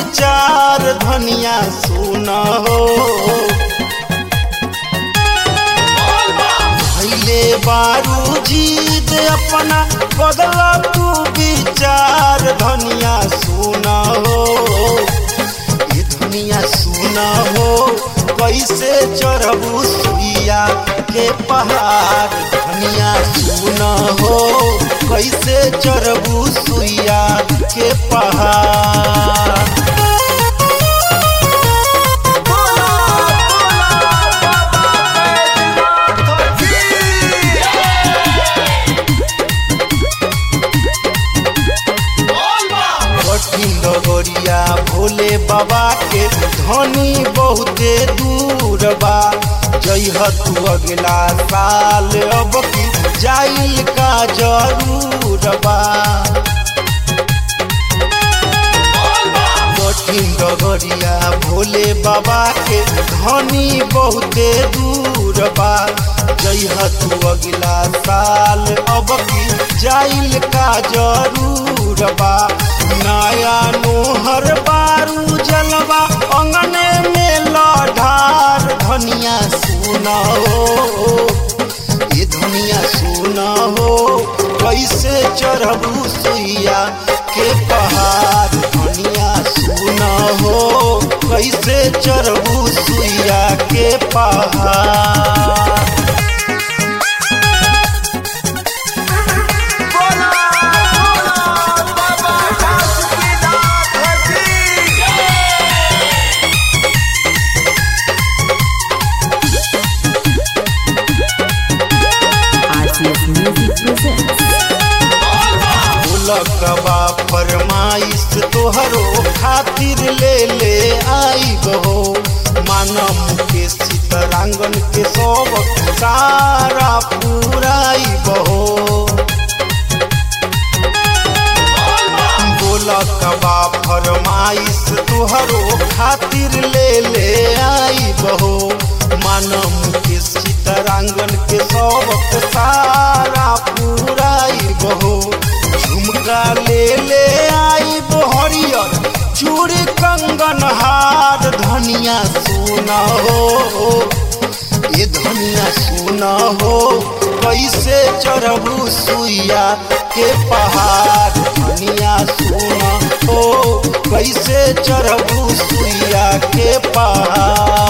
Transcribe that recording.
विचार धनिया सुन हो भैले बारू जीद अपना बदला तू विचार धनिया सुन हो ये धनिया सुन हो कैसे चढ़बू सुइया के पहाड़ धनिया सुन हो कैसे चढ़बू सुइया के पहाड़ कठिन डगरिया भोले बाबा के धनी बहुते दूर बा जइह तू अगला साल अब की जाइल का जरूर बा कठिन डगरिया भोले बाबा के धनी बहुते दूर बा जइह तू अगला साल अब की जाइल का जरूर बा नया नोहर बारू जलवा अंगने में लढ़ार धनिया सुना हो ये धनिया सुना हो कैसे चढ़बू सुइया के पहाड़ धनिया सुना हो कैसे चढ़बू सुइया के पहाड़ RTS Music presents. लकबा फरमाइश तोहरो खातिर ले ले आई बहो मानम के सीतरांगन के सब सारा पूराई बहो बोलकबा फरमाइश तोहरो खातिर ले ले आई बहो मानम के सीतरांगन के सब सारा पूराई बहो झुमका ले ले आई बहरियर चूड़ी कंगन हार धनिया सुना हो ये धनिया सुना हो कैसे चढ़बू सुइया के पहाड़ धनिया सुना हो कैसे चढ़बू सुइया के पहाड़